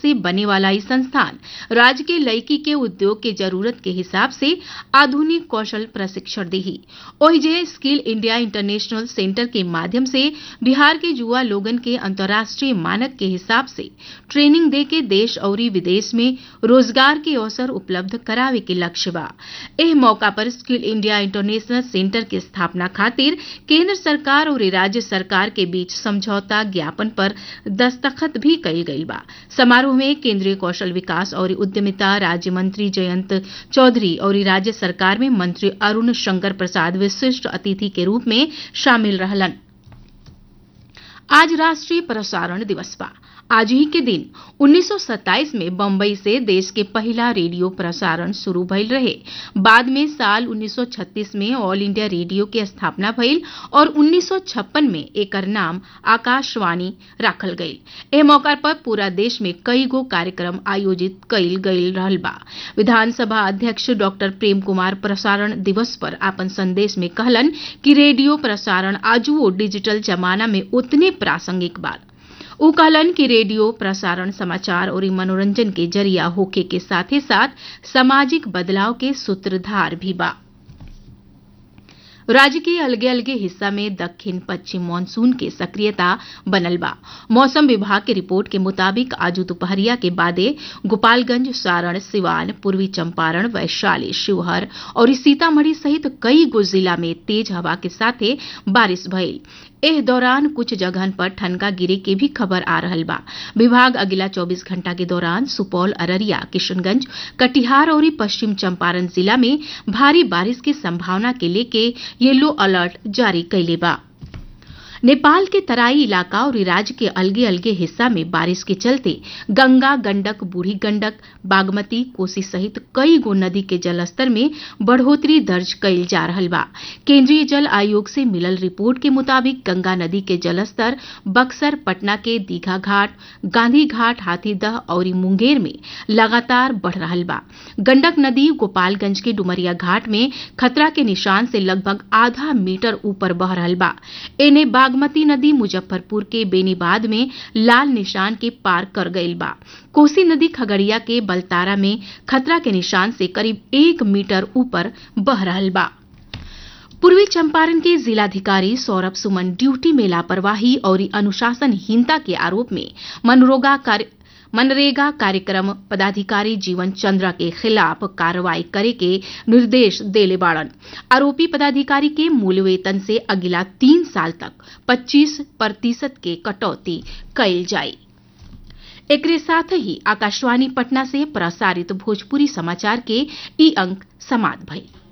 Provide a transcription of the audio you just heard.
से बने वाला ई संस्थान राज्य के लड़की के उद्योग के जरूरत के हिसाब से आधुनिक कौशल प्रशिक्षण देही ओहिजे स्किल इंडिया इंटरनेशनल सेंटर के माध्यम से बिहार के युवा लोगन के अंतर्राष्ट्रीय मानक के हिसाब से ट्रेनिंग दे के देश और विदेश में रोजगार के अवसर उपलब्ध करावे के लक्ष्य बा एह मौका पर स्किल इंडिया इंटरनेशनल सेंटर के स्थापना खातिर केंद्र सरकार और राज्य सरकार के बीच समझौता ज्ञापन पर दस्तखत भी कईल गईल बा समारोह में केंद्रीय कौशल विकास और उद्यमिता राज्य मंत्री जयंत चौधरी और राज्य सरकार में मंत्री अरुण शंकर प्रसाद विशिष्ट अतिथि के रूप में शामिल रहलन आज राष्ट्रीय प्रसारण दिवस बा आज ही के दिन 1927 में बम्बई से देश के पहला रेडियो प्रसारण शुरू भइल रहे बाद में साल 1936 में ऑल इंडिया रेडियो के स्थापना भइल और 1956 में एकर नाम आकाशवाणी राखल गईल एह मौका पर पूरा देश में कई गो कार्यक्रम आयोजित कईल गईल रहल बा विधानसभा अध्यक्ष डॉक्टर प्रेम कुमार प्रसारण दिवस पर अपन संदेश में कहलन कि रेडियो प्रसारण आजुओ डिजिटल जमाना में उतने प्रासंगिक बा उ कहलन कि रेडियो प्रसारण समाचार और मनोरंजन के जरिया होखे के साथे साथ सामाजिक बदलाव के सूत्रधार भी बा राज्य के अलगे अलगे हिस्सा में दक्षिण पश्चिम मानसून के सक्रियता बनल बा मौसम विभाग के रिपोर्ट के मुताबिक आज दोपहरिया के बादे गोपालगंज सारण सिवान पूर्वी चंपारण वैशाली शिवहर और सीतामढ़ी सहित कई गो जिला में तेज हवा के साथे बारिश भइल एह दौरान कुछ जगहन पर ठनका गिरे के भी खबर आ रहल बा विभाग अगिला 24 घंटा के दौरान सुपौल अररिया किशनगंज कटिहार और पश्चिम चंपारण जिला में भारी बारिश की संभावना के लेके येलो अलर्ट जारी कैले बा नेपाल के तराई इलाका और राज्य के अलगे अलगे हिस्सा में बारिश के चलते गंगा गंडक बूढ़ी गंडक बागमती कोसी सहित कई गो नदी के जलस्तर में बढ़ोतरी दर्ज कईल जा रहल बा केंद्रीय जल आयोग से मिलल रिपोर्ट के मुताबिक गंगा नदी के जलस्तर बक्सर पटना के दीघा घाट गांधी घाट हाथीदह और मुंगेर में लगातार बढ़ रहल बा गंडक नदी गोपालगंज के डुमरिया घाट में खतरा के निशान से लगभग आधा मीटर ऊपर बह रहल बा एने बागमती नदी मुजफ्फरपुर के बेनीबाद में लाल निशान के पार कर गईल बा कोसी नदी खगड़िया के बलतारा में खतरा के निशान से करीब एक मीटर ऊपर बह रहल बा पूर्वी चंपारण के जिलाधिकारी सौरभ सुमन ड्यूटी में लापरवाही और अनुशासनहीनता के आरोप में मनरोगा कार्य मनरेगा कार्यक्रम पदाधिकारी जीवन चंद्रा के खिलाफ कार्रवाई करे के निर्देश देले बाड़न आरोपी पदाधिकारी के मूल वेतन से अगिला तीन साल तक 25 प्रतिशत के कटौती कैल जाये एकरे साथ ही आकाशवाणी पटना से प्रसारित भोजपुरी समाचार के ई अंक समाप्त भइल